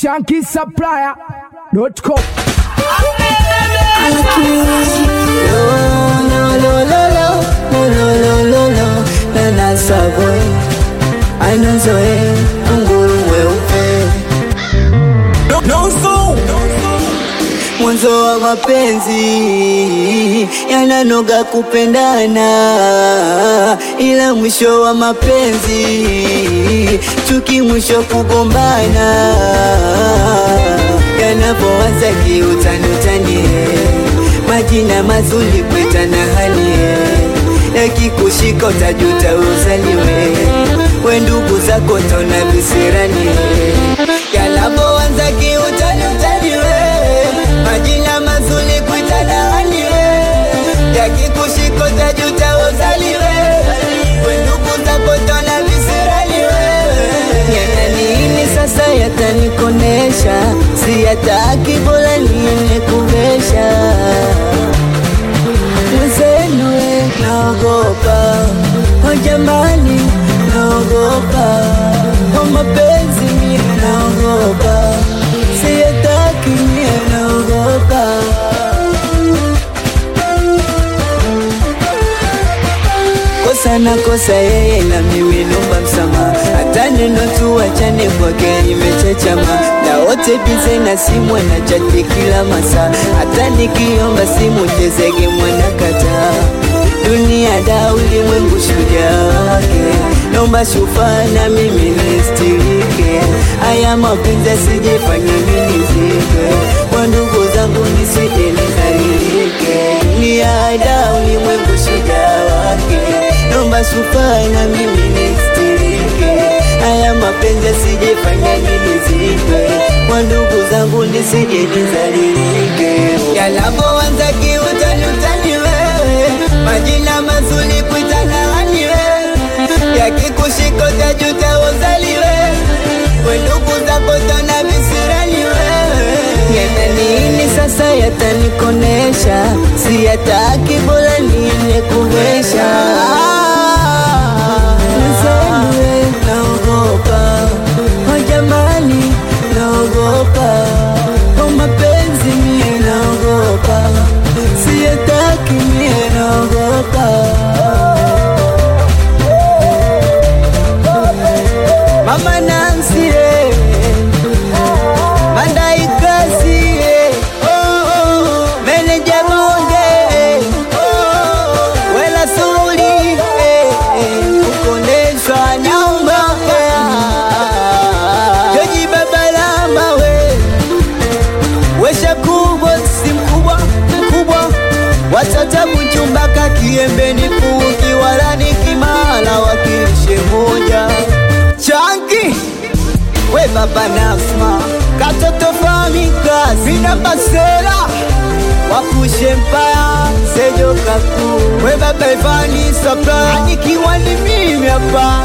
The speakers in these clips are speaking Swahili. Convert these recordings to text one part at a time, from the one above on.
shankisupplier.com. anazoe nguru mweupe mwanzo wa mapenzi yananoga kupendana, ila mwisho wa mapenzi chuki, mwisho kugombana. Yanapoanza kiutanutani, majina mazuri kwetana hali yakikushika utajuta uzaliwe, we ndugu zako tona visirani, yanapoanza kiutanutani majina mazuri kuitana haniwe, yakikushika utajuta uzaliwe, we ndugu zako tona visiraniwe. Yana nini sasa yatanikonesha, si yataki bora niende kuvesha Mwenzenue naogopa, oh jamani, naogopa kwa mapenzi mie naogopa, siyataki mie naogopa. Kosa na kosa yeye na mimi nomba msamaha, hata neno tu achane kwake nimechechama, na wote bize na simu na chati kila masaa, hata nikiomba simu tezege mwana kataa dunia da ulimwengu shujaa wake, naomba shufaa na mimi nistirike, haya mapenzi asijefanya mimi nizike, kwa ndugu zangu nisije nidhalilike, dunia da ulimwengu shujaa wake, naomba shufaa na mimi nistirike, haya mapenzi asijefanya mimi nizike, kwa ndugu zangu nisije nidhalilike, yanapoanza kiutani utani wewe majina mazuri kuitana haniwe, yakikushika utajuta uzaliwe, we ndugu zako tona visiraniwe. Yana nini sasa yatanikonesha, si yataki bora niende kuvesha Mzee, naogopa oh jamani, naogopa kwa mapenzi mie naogopa, siyataki mie naogopa. Mama Nancy, eh, Mandai Kasi, eh, oh, oh, Meneja Bonge, eh, oh, Wela Suli, eh, eh, Kukondeshwa Nyumba, eh, Joji Babalama, we Wesha kubwa si mkubwa mkubwa, watata kuchumbaka kiembeni kuki wala ni kimala wakilishe moja chanki we baba Nasma katoto famika sina basela wakushe mpaya sejo kaku we baba Ivani Sapla anikiwa ni mimi hapa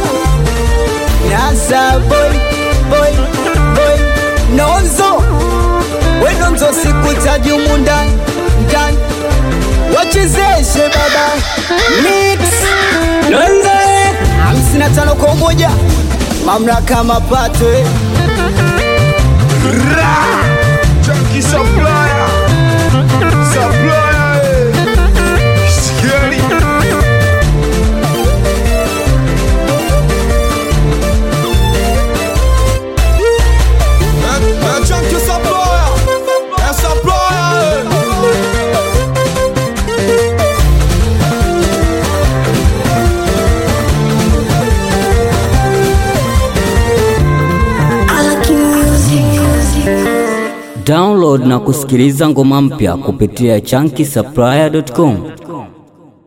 Nasa boy boy boy Nonzo we Nonzo sikutaji humu ndani ndani wachezeshe baba mix Nonzo eh, hamsini na tano kwa moja mamlaka mapato eh. Junkie supplier, supplier, eh. Scary. Eh, eh, junkie supplier, eh, supplier, eh. Download na kusikiliza ngoma mpya kupitia chunky